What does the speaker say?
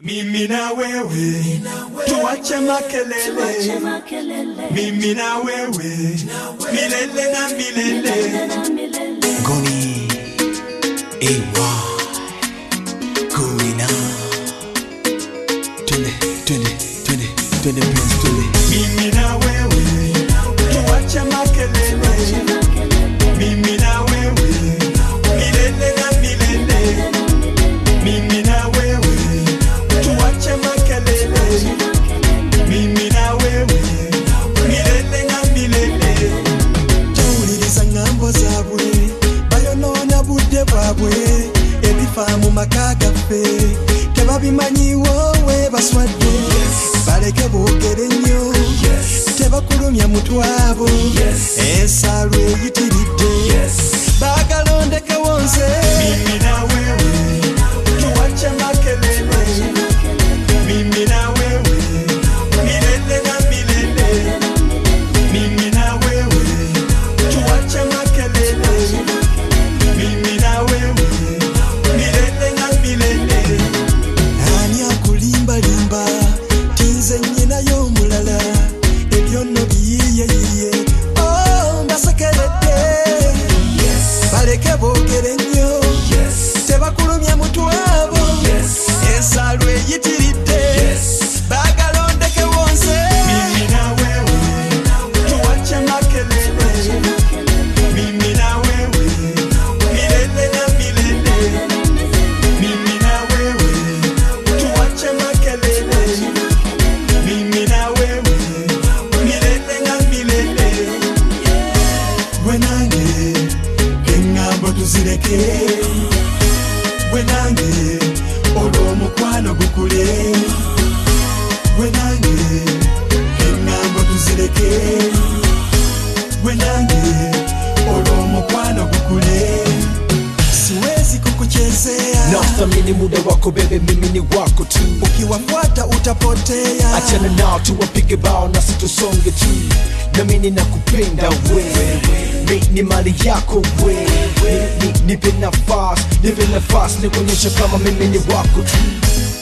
Mimi na wewe tuache makelele, mimi na wewe milele na milele. Goni AY Kuina Twende, twende, twende, twende Prince, twende Mimi na wewe tuache makelele, mimi na wewe milele na milele. Mimi na wewe tuache makelele, mimi na wewe milele na milele. towuliriza ŋŋambo zaabwe bayonoona budde bwabwe ebifa mu maka gaffe tebabimanyiwo we baswadde baleke boogere nnyo tebakulumya mutwabo ensalo eyitiridde baagala ondekewo nze Mimi na wewe tuache makelele, mimi na wewe milele na milele. Mimi na wewe tuache makelele, mimi na wewe milele na milele. ani akulimbalimba tinze nnyinayo omulala ebyo nno biyiyeyiye o mbasekeredde baleke boogere nnyo tebakulumya mutwabo ensalo eyitiridde baagala ondekewo nze Mimi na wewe tuache makelele, mimi na wewe milele na milele. Mimi na wewe tuache makelele, mimi na wewe milele na milele. Gwe nange eŋŋambo tuzireke, gwe nange olw'omukwano gukule. Gwe nange eŋŋambo tuzireke, gwe nange olw'omukwano gukule. siwezi kukuchezea Nathamini muda wako bebe, mimi ni wako tu ukiwafuata utapotea Achana nao tuwapige bao na situsonge tu Namini nakupenda wewe Mi ni mali yako wewe Ni- ni- Nipe nafasi, nipe nafasi Nikuonyesha kama mimi ni wako tu